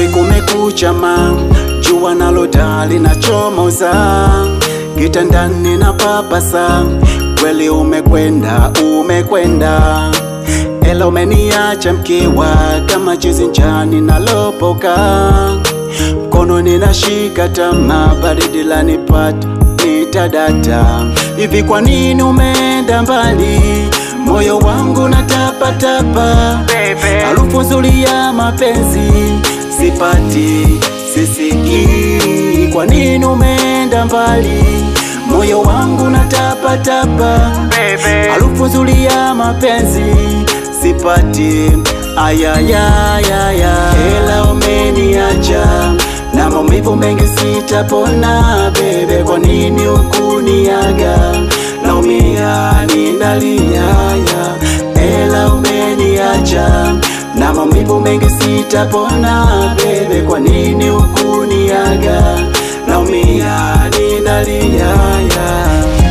asubuhi kumekucha ma jua nalo taa linachomoza kitandani na papasa kweli umekwenda umekwenda ela umeniacha mkiwa kama chizi njani nalopoka mkono ninashika tama baridi lanipata nitadata hivi kwa nini umeenda mbali moyo wangu natapatapa harufu nzuri ya mapenzi sipati sisikii kwa nini umeenda mbali moyo wangu natapatapa harufu nzuri ya mapenzi sipati ayayayaya ela umeniacha na maumivu mengi sitapona bebe kwa nini ukuniaga naumia ninaliaya ela umeniacha na maumivu mengi sitapona bebe kwa nini ukuniaga naumia ninaliaya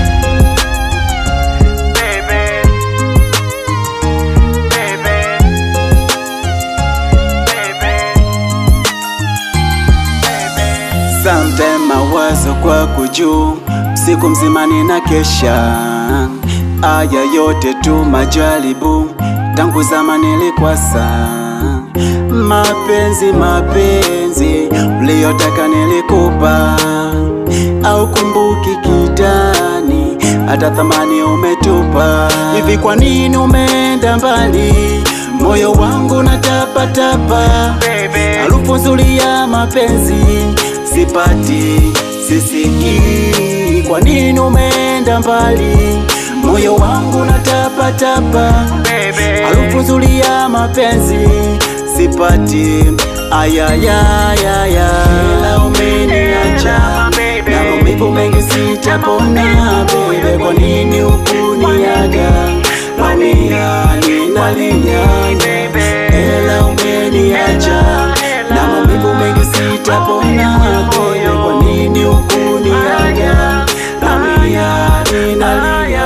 Sometime mawazo kwako juu, siku mzima nina kesha. Aya yote tu majaribu, tangu zama nilikwasa. Mapenzi mapenzi, uliyotaka nilikupa, au kumbuki kitani, hata thamani umetupa. Hivi kwa nini umeenda mbali? Moyo wangu natapatapa, harufu nzuri ya mapenzi sipati sisikii. Kwa nini umeenda mbali? Moyo wangu natapatapa, harufu nzuri ya mapenzi sipati. Ayayayaya, ela umeniacha na maumivu mengi sitapona. Bebe, kwa nini ukuniaga? Naumia, ninalia, ela umeniacha na maumivu mengi sitapona. Bebe, kwa nini ukuniaga? Naumia, ninalia,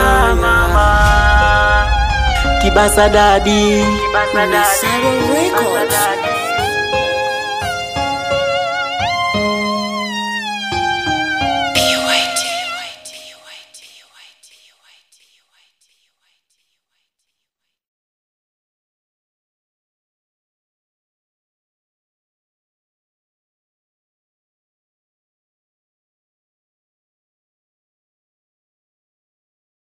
Kibasa dadi Saro Records.